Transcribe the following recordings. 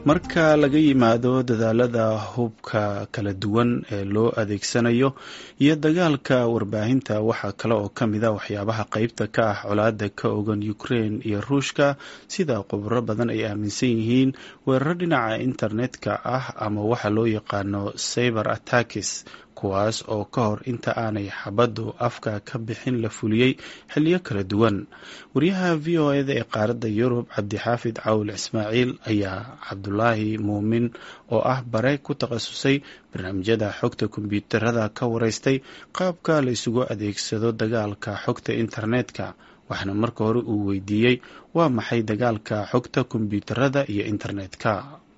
marka laga yimaado dadaalada hubka kala duwan ee loo adeegsanayo iyo dagaalka warbaahinta waxaa kale oo ka mid a waxyaabaha qeybta ka ah colaada ka ogan ukraine iyo ruushka sida khubro badan ay aaminsan yihiin weeraro dhinaca internetka ah ama waxa loo yaqaano cyber attackis kuwaas oo ka hor inta aanay xabaddu afka ka bixin la fuliyey xiliyo kala duwan wariyaha v o eda ee qaaradda yurub cabdixaafid cawl ismaaciil ayaa cabdulaahi muumin oo ah bare ku takhasusay barnaamijyada xogta kombyuutarada ka wareystay qaabka la isugu adeegsado dagaalka xogta internetka waxaana marka hore uu weydiiyey waa maxay dagaalka xogta kombyuutarada iyo internetka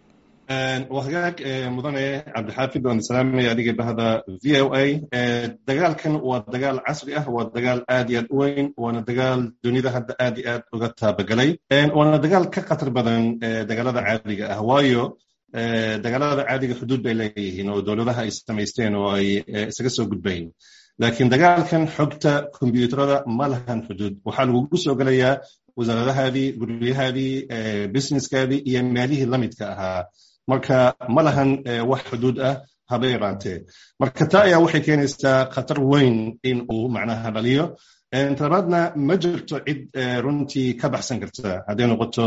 waa hagaag mudane cabdixaafid waan salaamaya adiga bahda v o a dagaalkan waa dagaal casri ah waa dagaal aad iyo aad u weyn waana dagaal dunida hadda aad iyo aad uga taabagelay waana dagaal ka khatar badan dagaalada caadiga ah waayo dagaalada caadiga xuduud bay leeyihiin oo dowladaha ay samaysteen oo ay isaga soo gudbayn laakiin dagaalkan xogta kombyuutarada ma lahan xuduud waxaa lagugu soo gelayaa wasaaradahaadii guryahaadii businesskaadii iyo meelihii lamidka ahaa marka ma lahan wax xuduud ah haba yaraantee marka taa ayaa waxay keenaysaa khatar weyn in uu macnaha dhaliyo talabaadna ma jirto cid runtii ka baxsan karta hadday noqoto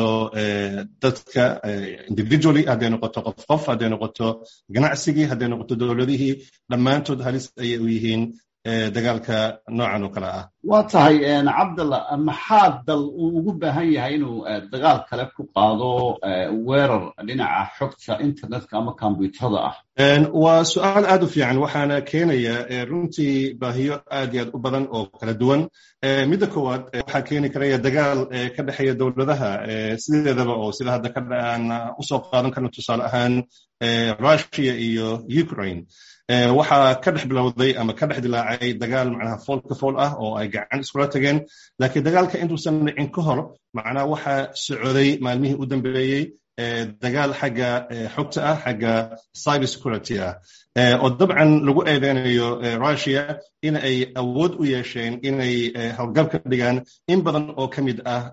dadka individually hadday noqoto qof qof hadday noqoto ganacsigii hadday noqoto dowladihii dhammaantood halis ayay u yihiin dagaalka noocan oo kale ah waa tahay cabdalla maxaa dal uu ugu baahan yahay inuu dagaal kale ku qaado weerar dhinaca xogta internetka ama kombyuutarada ah waa su-aal aad u fiican waxaana keenaya runtii baahiyo aad iyo aad u badan oo kala duwan midda koowaad waxaa keeni karaya dagaal ka dhexeeya dowladaha sideedaba oo sida hadda aan usoo qaadan karno tusaale ahaan russia iyo ukraine waxaa ka dhex bilowday ama ka dhex dilaacay dagaal macnaha fool ka fool ah oo ay gacan iskula tageen laakiin dagaalka intuusan dhicin ka hor macnaha waxaa socday maalmihii u dambeeyey dagaal xagga xogta ah xagga cyber security ah oo dabcan lagu eedeynayo russia in ay awood u yeesheen inay howlgab ka dhigaan in badan oo ka mid ah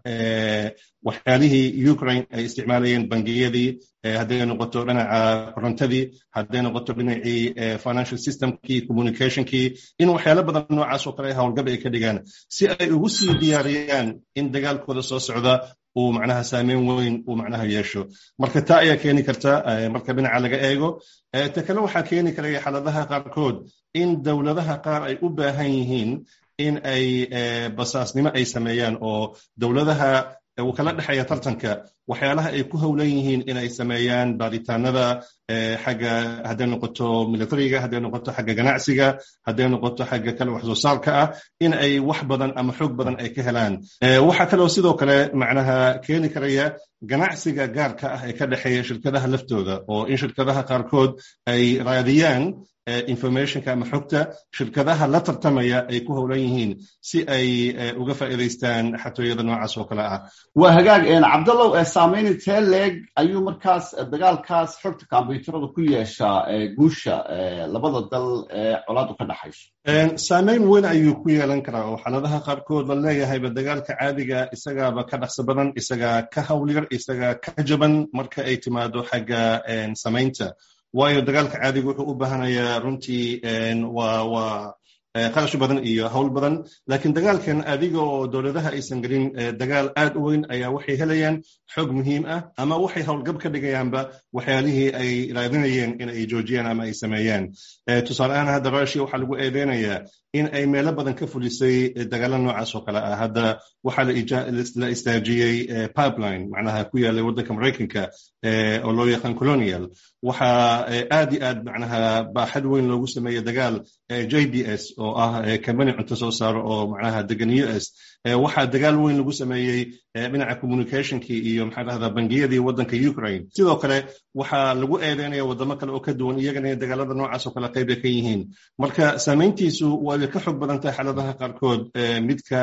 waxyaalihii ukraine ay isticmaalayeen bangiyadii hadday noqoto dhinaca korontadii hadday noqoto dhinacii financial systemkii communicationkii in waxyaalo badan noocaas oo kale howlgab ay ka dhigaan si ay ugu sii diyaariyaan in dagaalkooda soo socda uu macnaha saameyn weyn uu macnaha yeesho marka taa ayaa keeni karta marka dhinaca laga eego ta kale waxaa keeni karaya xaaladaha qaarkood in dowladaha qaar ay u baahan yihiin in ay basaasnimo ay sameeyaan oo dowladaha uu kala dhexeeya tartanka waxyaalaha ay ku howlan yihiin inay sameeyaan baaritaanada xagga hadday noqoto militariga hadday noqoto xagga ganacsiga hadday noqoto xagga kale wax soo saarka ah in ay wax badan ama xoog badan ay ka helaan waxaa kaloo sidoo kale macnaha keeni karaya ganacsiga gaarka ah ee ka dhexeeya shirkadaha laftooda oo in shirkadaha qaarkood ay raadiyaan informationka ama xogta shirkadaha la tartamaya ay ku howlan yihiin si ay uga faa'iidaystaan xatooyada noocaas oo kale ah waa hagaag cabdallow saamayn intee leeg ayuu markaas dagaalkaas xogta kombyuutarada ku yeeshaa guusha labada dal ee colaadu ka dhaxayso saamayn weyn ayuu ku yeelan karaa oo xaaladaha qaarkood la leeyahayba dagaalka caadiga isagaaba ka dhaqso badan isagaa ka hawlyar isagaa ka jaban marka ay timaado xagga samaynta waayo dagaalka caadiga wuxuu u baahanayaa runtii waa waa qarash badan iyo hawl badan laakiin dagaalkan adiga oo dowladaha aysan gelin dagaal aad u weyn ayaa waxay helayaan xog muhiim ah ama waxay howlgab ka dhigayaanba waxyaalihii ay raadinayeen in ay joojiyaan ama ay sameeyaan tusaale ahaan hadda russia waxaa lagu eedeynayaa in ay meelo badan ka fulisay dagaalo noocaas oo kale ah hadda waxaa la istaajiyey pipeline macnaha ku yaalay waddanka maraykanka oo loo yaqaan colonial waxaa aad iyo aad macnaha baaxad weyn loogu sameeyey dagaal j b s oo ah company cunto soo saaro oo macnaha degan u s waxaa dagaal weyn lagu sameeyey dhinaca communicationkii iyo maxaa dhahdaa bangiyadii waddanka ukraine sidoo kale waxaa lagu eedeynaya waddamo kale oo ka duwan iyagana in dagaalada noocaas oo kale qayb ay ka yihiin marka saamayntiisu waa ka xog badan tahay xaaladaha qaarkood midka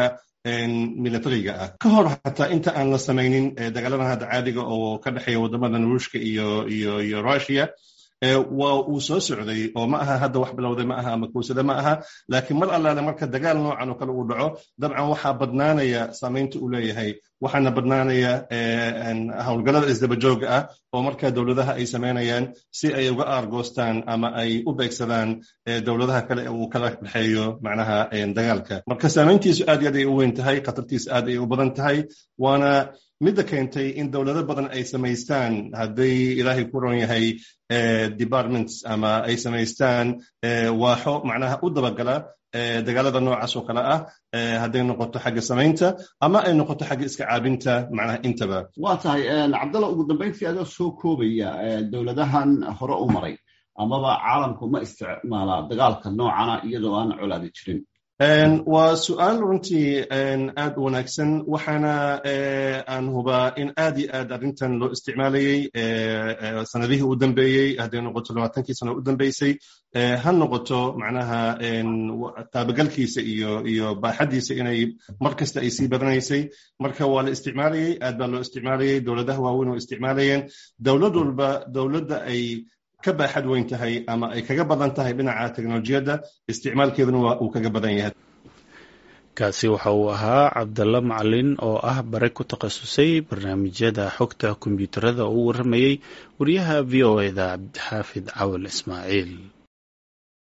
militariga ah ka hor xataa inta aan la samaynin dagaaladan hadda caadiga oo ka dhexeeya waddamadan ruushka iyo iyo iyo russia waa uu soo socday oo ma aha hadda wax bilowday ma aha ama kowsada ma aha laakiin mar allaale marka dagaal noocan oo kale uu dhaco dabcan waxaa badnaanaya saamaynta uu leeyahay waxaana badnaanaya howlgallada isdabajooga ah oo marka dowladaha ay samaynayaan si ay uga aargoostaan ama ay u beegsadaan dowladaha kale uu kala dhexeeyo macnaha dagaalka marka saamayntiisu aad iyo aad ay u weyn tahay khatartiisu aad ay u badan tahay waana midda keentay in dowlado badan ay samaystaan hadday ilaahay ku ron yahay departments ama ay samaystaan waaxo macnaha u dabagala dagaalada noocaas oo kale ah hadday noqoto xagga samaynta ama ay noqoto xagga iska caabinta macnaha intaba waa tahay cabdalla ugu dambayntii adoo soo koobaya dowladahan hore u maray amaba caalamku ma isticmaala dagaalka noocana iyadoo aan colaadi jirin waa su-aal runtii aad u wanaagsan waxaana aan hubaa in aad iyo aad arrintan loo isticmaalayey sanadihii u dambeeyey hadday noqoto labaatankii sano u dambeysay ha noqoto macnaha taabagalkiisa iyo iyo baaxaddiisa inay mar kasta ay sii badanaysay marka waa la isticmaalayey aad baa loo isticmaalayey dowladaha waaweyn oo isticmaalayeen dowlad walba dowladda ay ka baaxad weyn tahay ama ay kaga badan tahay dhinaca teknolojiyadda isticmaalkeeduna waa uu kaga badan yahay kaasi waxa uu ahaa cabdalla macalin oo ah bare ku takhasusay barnaamijyada xogta kombiyuutarada oo u warramayey wariyaha v o eda cabdixaafid cawal ismaaciil